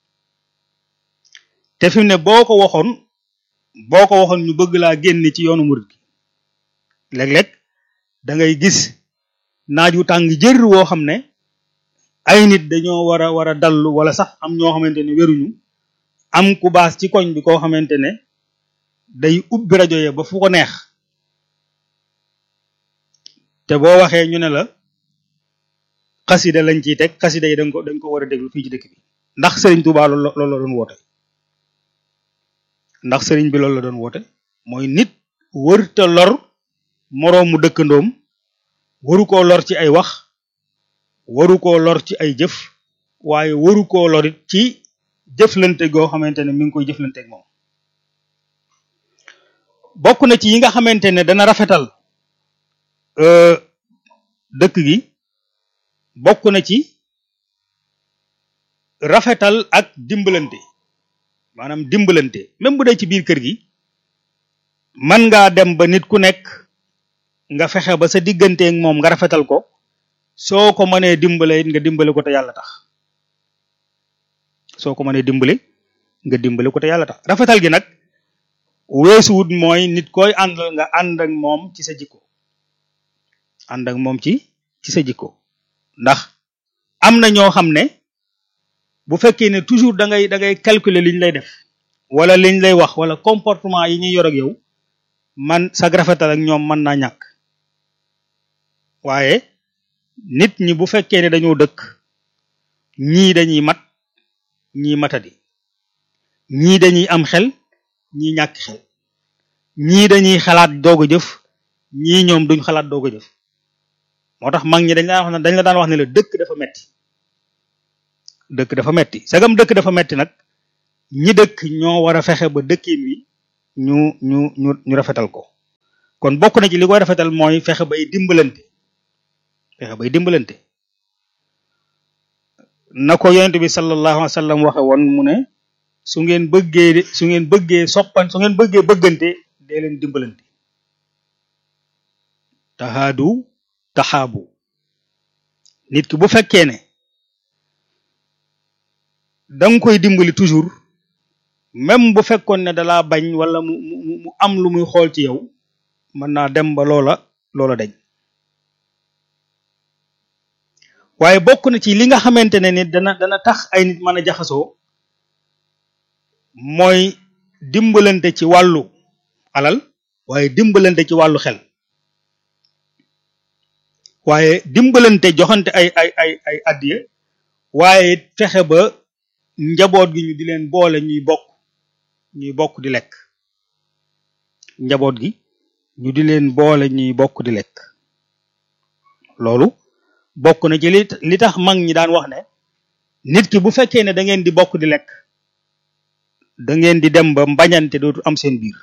te fi mu ne boo ko waxoon boo ko waxoon ñu bëgg laa génne ci yoonu murid gi léeg-léeg da ngay gis naaj wu tàng jër woo xam ne ay nit dañoo war a war a dallu wala sax am ñoo xamante ne wéruñu am ku baas ci koñ bi koo xamante ne day ubbi rajo ya ba fu ko neex te boo waxee ñu ne la xasida lañ ciy teg xasida yi dañ ko dañ ko war a déglu fii ci dëkk bi ndax sëriñ Touba loolu loolu la doon woote ndax sëriñ bi loolu la doon woote mooy nit wërta lor moroomu dëkkandoom waru koo lor ci ay wax waru koo lor ci ay jëf waaye waru koo lorit ci jëflante goo xamante ne mi ngi koy jëflante ak moom bokk na ci yi nga xamante ne dana rafetal dëkk gi bokk na ci rafetal ak dimbalante maanaam dimbalante même bu dee ci biir kër gi man ngaa dem ba nit ku nekk nga fexe ba sa digganteeg moom nga rafetal ko soo ko mënee dimbale it nga dimbale ko te yàlla tax soo ko mënee dimbale nga dimbale ko te yàlla tax rafetal gi nag weesuwut mooy nit koy àndal nga ànd ak moom ci sa jikko ànd ak moom ci ci sa jikko ndax am na ñoo xam ne bu fekkee ne toujours da ngay da ngay calculer liñ lay def wala liñ lay wax wala comportement yi ñuy yor ak yow man sag rafetal ak ñoom mën naa ñàkk waaye nit ñi bu fekkee ne dañoo dëkk ñii dañuy mat ñii matadi ñii dañuy am xel ñii ñàkk xel ñii dañuy xalaat doog a jëf ñii ñoom duñ xalaat doog a jëf moo tax mag ñi dañ la wax ne dañ la daan wax ne la dëkk dafa metti dëkk dafa metti sagam dëkk dafa metti nag ñi dëkk ñoo war a fexe ba dëkkin wi ñu ñu ñu ñu rafetal ko kon bokk na ci li koy rafetal mooy fexe bay dimbalante fexe bay dimbalante na ko yonent bi sallallahu alayhi wa sallam waxe woon mu ne su ngeen bëggee su ngeen bëggee soppan su ngeen bëggee bëggante dee leen dimbalante tahaadu taxaabu nit ki bu fekkee ne danga koy dimbali toujours même bu fekkoon ne dalaa bañ wala mu mu mu am lu muy xool ci yow mën naa dem ba loola loola dañ waaye bokk na ci li nga xamante ne nit dana dana tax ay nit mën a jaxasoo mooy dimbalante ci wàllu alal waaye dimbalante ci wàllu xel waaye dimbalante joxante ay ay ay ay addiya waaye fexe ba njaboot gi ñu di leen boole ñuy bokk ñuy bokk di lekk njaboot gi ñu di leen boole ñuy bokk di lekk loolu bokk na ci li li tax mag ñi daan wax ne nit ki bu fekkee ne da ngeen di bokk di lekk da ngeen di dem ba mbañante dootu am seen biir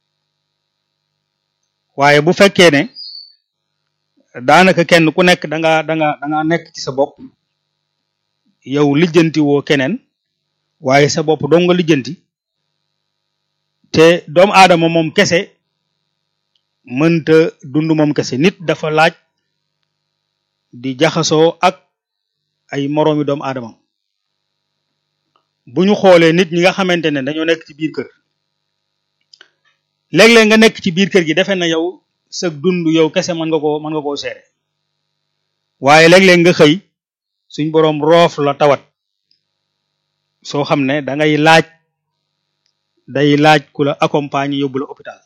waaye bu fekkee ne daanaka kenn ku nekk da nga da nga da nga nekk ci sa bopp yow lijjanti woo keneen waaye sa bopp dong nga lijjanti te doomu aadama moom kese mënta dund moom kese nit dafa laaj di jaxasoo ak ay moroomi doomu aadama bu ñu xoolee nit ñi nga xamante ne dañoo nekk ci biir kër léeg-léeg nga nekk ci biir kër gi defe na yow sa dund yow kese mën nga koo mën nga koo seere waaye léeg-léeg nga xëy suñ boroom roof la tawat soo xam ne da ngay laaj day laaj ku la accompagner yóbbu la hôpital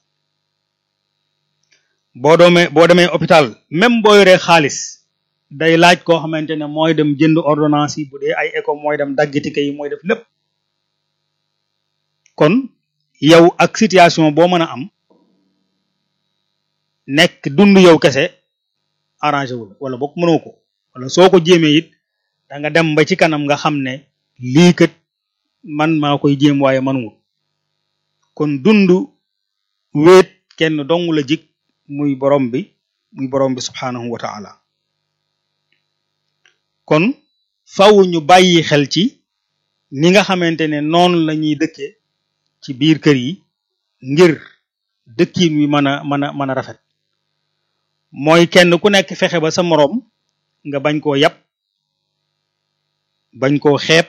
boo doomee boo demee hôpital même boo yoree xaalis day laaj koo xamante ne mooy dem jënd ordonnance yi bu dee ay éco mooy dem dagg ticket yi mooy def lépp kon yow ak situation boo mën a am nekk dund yow kese arrangé wul wala boog mënoo ko wala soo ko jéemee it da nga dem ba ci kanam nga xam ne lii kat man maa koy jéem waaye manwul kon dund wéet kenn dong la jik muy borom bi muy borom bi subhanahu wa ta'ala kon faw ñu bàyyi xel ci ni nga xamante ne noonu la ñuy dëkkee ci biir kër yi ngir dëkkiin wi mën a mën a mën a rafet mooy kenn ku nekk fexe ba sa moroom nga bañ koo yab bañ koo xeeb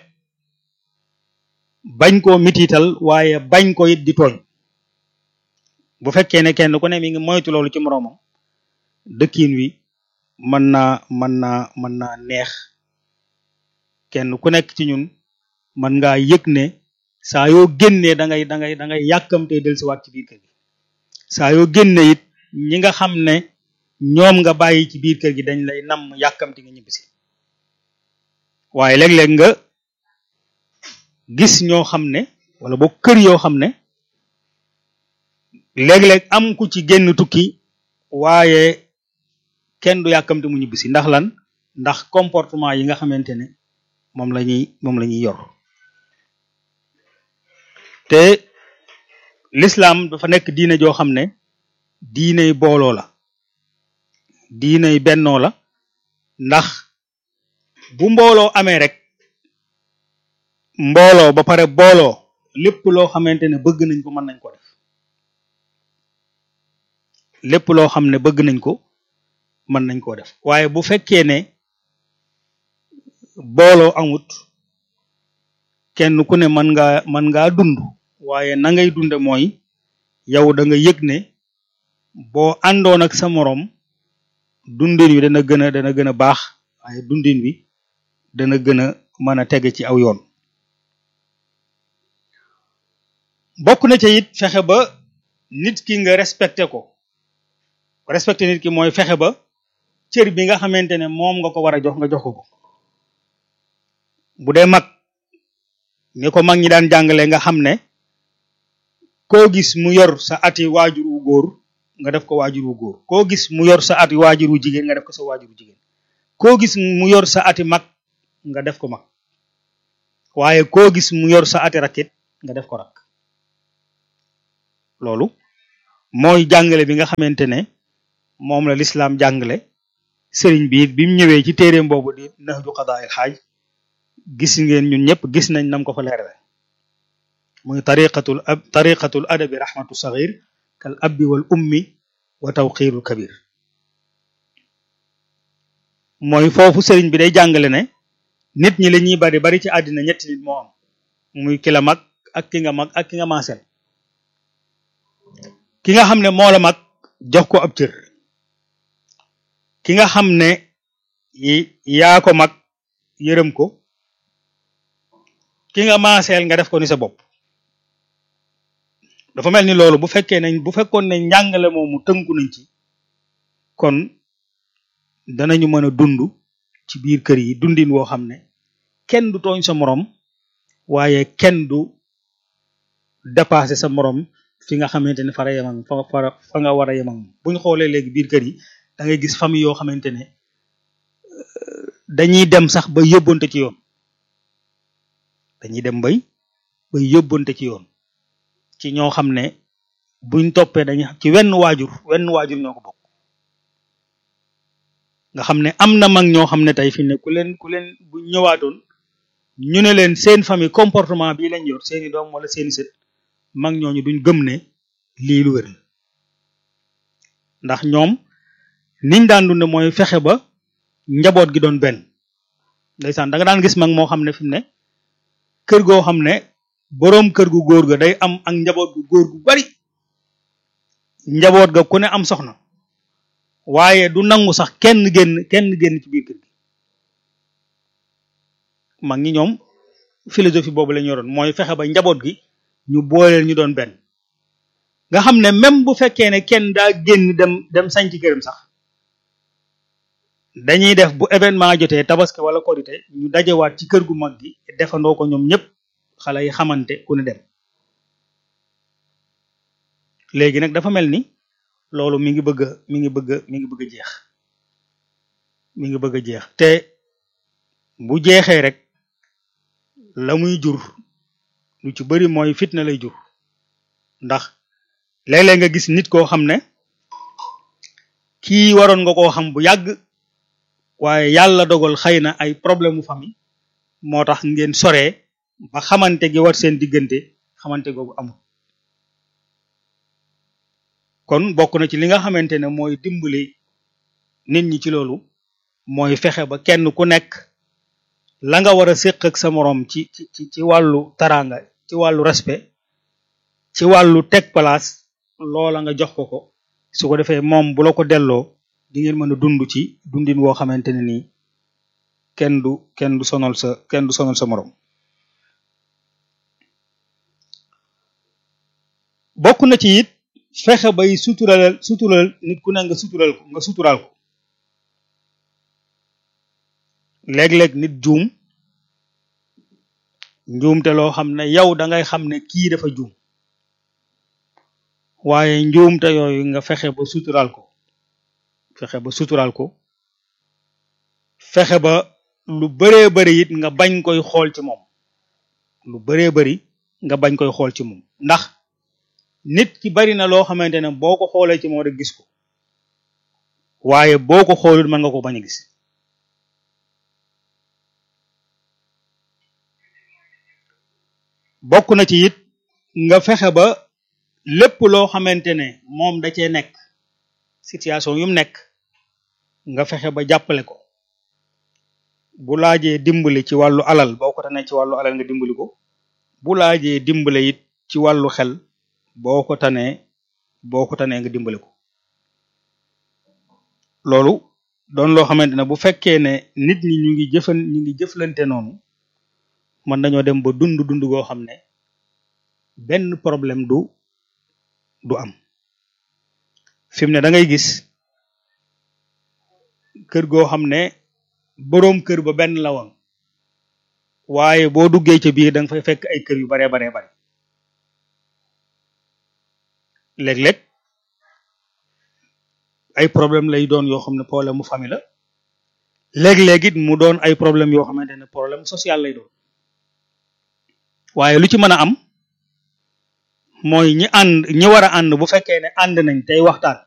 bañ koo mitiital waaye bañ ko it di tooñ bu fekkee ne kenn ku ne mi ngi moytu loolu ci moroomam dëkkiin wi mën naa mën naa mën naa neex kenn ku nekk ci ñun mën ngaa yëg ne saa yoo génnee da ngay da ngay da ngay yàkkamtee dellusiwaat ci biir kër gi saa yoo génnee it ñi nga xam ne ñoom nga bàyyi ci biir kër gi dañ lay nam yàkkamti nga ñibbisi waaye léeg-léeg nga gis ñoo xam ne wala boog kër yoo xam ne léeg-léeg am ku ci génn tukki waaye kenn du yàkkamti mu ñibbisi ndax lan ndax comportement yi nga xamante ne moom la ñuy moom la ñuy yor te l'islam dafa nekk diine joo xam ne diiney booloo la diiney bennoo la ndax bu mbooloo amee rek mbooloo ba pare booloo lépp loo xamante ne bëgg nañ ko mën nañ ko def lépp loo xam ne bëgg nañ ko mën nañ koo def waaye bu fekkee ne booloo amut kenn ku ne mën ngaa mën ngaa dund waaye na ngay dunde mooy yow da nga yëg ne boo àndoon ak sa moroom dundin wi dana gën a dana gën a baax waaye dundin wi dana gën a mën a tege ci aw yoon bokk na ca it fexe ba nit ki nga respecté ko respecté nit ki mooy fexe ba cër bi nga xamante ne moom nga ko war a jox nga jox ko ko bu dee mag ni ko mag ñi daan jàngale nga xam ne koo gis mu yor sa ati waajur wu góor nga def ko waajur wu góor koo gis mu yor sa ati waajur wu jigéen nga def ko sa waajur wu jigéen koo gis mu yor sa ati mag nga def ko mag waaye koo gis mu yor sa ati rakit nga def ko rakk loolu mooy jàngale bi nga xamante ne moom la lislaam jàngale sëriñ bi it bi mu ñëwee ci téeréem boobu di Nahju Qadaa'il Haaj gis ngeen ñun ñëpp gis nañ nam ko fa leerale muy tariqatul ab tariqatul adabi rahmatu saghir kal abbi wal ummi wa tawqirul kabir mooy foofu sëriñ bi day jàngale ne nit ñi la ñuy bari bari ci àddina ñetti nit moo am muy ki la mag ak ki nga mag ak ki nga maasel ki nga xam ne moo la mag jox ko ab cër ki nga xam ne yaa ko mag yërëm ko ki nga maaseel nga def ko ni sa bopp dafa mel ni loolu bu fekkee ne bu fekkoon ne njàngale moomu tënku nañ ci kon danañu mën a dund ci biir kër yi dundin woo xam ne kenn du tooñ sa moroom waaye kenn du dépasser sa moroom fi nga xamante ne fara yemam fa fa fa nga war a yemam bu ñu xoolee léegi biir kër yi da ngay gis famille yoo xamante ne dañuy dem sax ba yóbbante ci yoon dañuy dem bay bay yóbbante ci yoon ci ñoo xam ne buñ toppee dañuy ci wenn waajur wenn waajur ñoo ko bokk nga xam ne am na mag ñoo xam ne tey fi ne ku leen ku leen bu ñëwaatoon ñu ne leen seen famille comportement bii lañ yor seeni doom wala seeni sët mag ñooñu duñ gëm ne lii lu wér ndax ñoom niñ daan dunde mooy fexe ba njaboot gi doon benn ndeysaan da nga daan gis mag moo xam ne fi mu ne kër goo xam ne boroom kër gu góor ga day am ak njaboot gu góor gu bari njaboot ga ku ne am soxna waaye du nangu sax kenn génn kenn génn ci biir kër gi mag ñi ñoom philosophie boobu la ñu yoroon mooy fexe ba njaboot gi ñu booleel ñu doon benn nga xam ne même bu fekkee ne kenn daa génn dem dem sañ ci këram sax dañuy def bu événement jotee tabaski wala korité ñu dajewaat ci kër gu mag gi defandoo ko ñoom ñëpp xale yi xamante ku ne dem léegi nag dafa mel ni loolu mi ngi bëgg a mi ngi bëgg a mi ngi bëgg a jeex mi ngi bëgg a jeex te bu jeexee rek la muy jur lu ci bari mooy fitna lay jur ndax léeg-léeg nga gis nit koo xam ne kii waroon nga koo xam bu yàgg waaye yàlla dogal xëy na ay problème mu famille moo tax ngeen soree ba xamante gi war seen diggante xamante googu amul kon bokk na ci li nga xamante ne mooy dimbali nit ñi ci loolu mooy fexe ba kenn ku nekk la nga war a séq ak sa moroom ci ci ci wàllu taraanga ci wàllu respect ci wàllu teg place loola nga jox ko ko su ko defee moom bu la ko delloo di ngeen mën a dund ci dundin woo xamante ne nii kenn du kenn du sonal sa kenn du sonal sa moroom bokk na ci it fexe bay sutural sutural nit ku ne nga sutural ko nga suturaal ko léeg-léeg nit juum njuumte loo xam ne yow da ngay xam ne kii dafa juum waaye njuumte yooyu nga fexe ba suturaal ko fexe ba suturaal ko fexe ba lu bëree bëri it nga bañ koy xool ci moom lu bëree bëri nga bañ koy xool ci moom ndax nit ki bari na loo xamante ne boo ko xoolee ci moom rek gis ko waaye boo ko xoolul mën nga ko bañ a gis bokk na ci it nga fexe ba lépp loo xamante ne moom da cee nekk situation yu mu nekk nga fexe ba jàppale ko bu laajee dimbali ci wàllu alal boo ko tanee ci wàllu alal nga dimbali ko bu laajee dimbale it ci wàllu xel boo ko tanee boo ko tanee nga dimbali ko loolu doon loo xamante ne bu fekkee ne nit ñi ñu ngi jëfan ñu ngi jëflante noonu mën nañoo dem ba dund dund goo xam ne benn problème du du am fi mu ne da ngay gis kër goo xam ne boroom kër ba benn la woon waaye boo duggee ca biir da nga fay fekk ay kër yu baree baree bare léeg-léeg ay problème lay doon yoo xam ne problème mu famille la léeg-léeg it mu doon ay problème yoo xamante ne problème social lay doon waaye lu ci mën a am mooy ñi ànd ñi war a ànd bu fekkee ne ànd nañ tey waxtaan